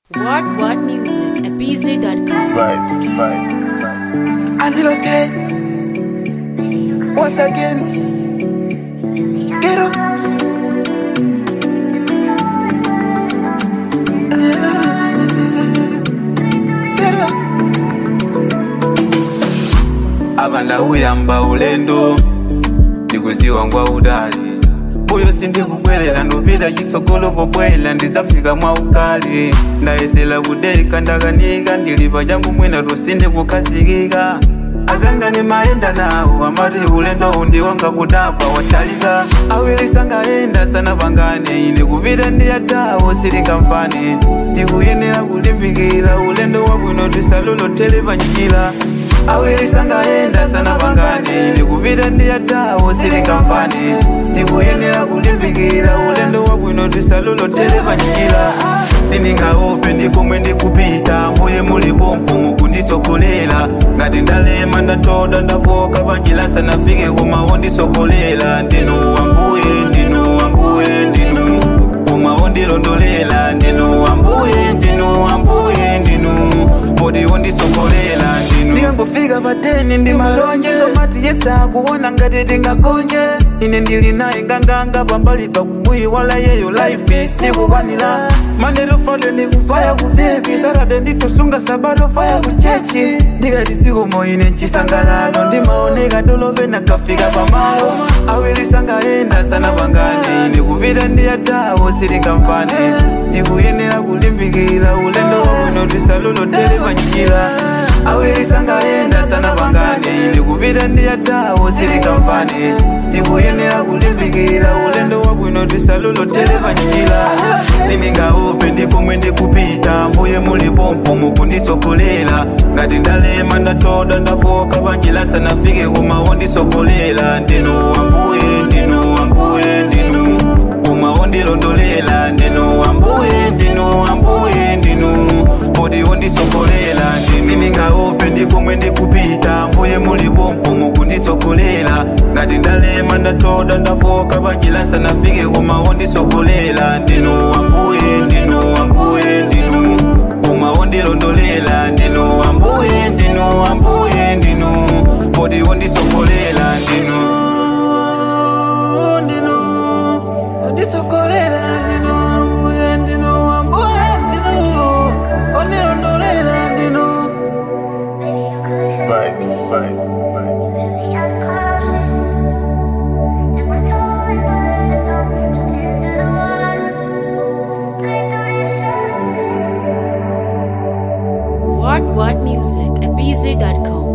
What What Music at BZ.com. Vibes, vibes, vibes. A little okay. Once again. Get up. Get up. abana uyamba ulendo ndikuziwa ngwa udali uyo sindikubwelela ndupita chisogolo pobwela ndizafika mwa ukali ndayesela kudeka ndakanika ndilipa changu mwina tusinde kukhazikika azangani mayenda nawo amati ulendo undiwanga kudapa watalika awilisangayenda sana pangane ine kupita ndiyatawo silingamfane tikuyenera kulimbikira ulendo wabwino tisalolotele panjira awilisangayenda sana pangane ine kupita ndiyatawo silingamfane tikuyenera kulimbikira ulendo wabwino tisalolotele panjira sindingaope ndikomwe ndikupita mbuye muli pompo mukundisogolela ngati ndalema ndatoda ndafoka panjira sanafike komawo ndisogolela ndinu wambuye ndinu wambuye ndinu komawo ndilondolela ndinu wambuye ndinu wambuye ndinu poti wondisogolela ndinu ndikangofika pateni ndi malonje somati yesa kuona ngati tingakonje ine ndili naye nganganga pambali pakumbuyi wala yeyo life isikukwanira mandero fale ndikufaya kuvipi sarade nditusunga sabato faya kuchechi ndikati sikomo ine chisangalalo ndimaoneka dolove nakafika pamalo awilisangayenda sana pangane ine kupita ndiyatawo silingamfane tikuyenera kulimbikira ulendo wabwino tisalolotele panjira awilisangayenda sana pangane ine kupita ndiyatawo silingamfane tikuyenera kulimbikira ulendo wabwino tisalolotele panjira sindingaope ndikomwe ndikupita mbuye muli pompo mukundisogolela ngati ndalema ndatoda ndafoka panjira sanafike komawo ndisogolela ndinu wambuye ndinu wambuye ndinu komawo ndilondolela ndinu wambuye ndinu wambuye ndinu poti wondisogolela ndinu sindingaope ndikomwe ndikupita mbuye muli pompo mukundisogolela ngati ndalema ndatoda ndafoka panjira sanafike komawo ndisogolela ndinu wambuye ndinu wambuye ndinu komawo ndilondolela ndinu wambuye ndinu wambuye ndinu poti wondisogolela ndinu ndinu undisogolela ndinu ambuye ndinu ambuye ndinu undilondolela ndinu Vibes, vibes, vibes. What What Music at BZ.com.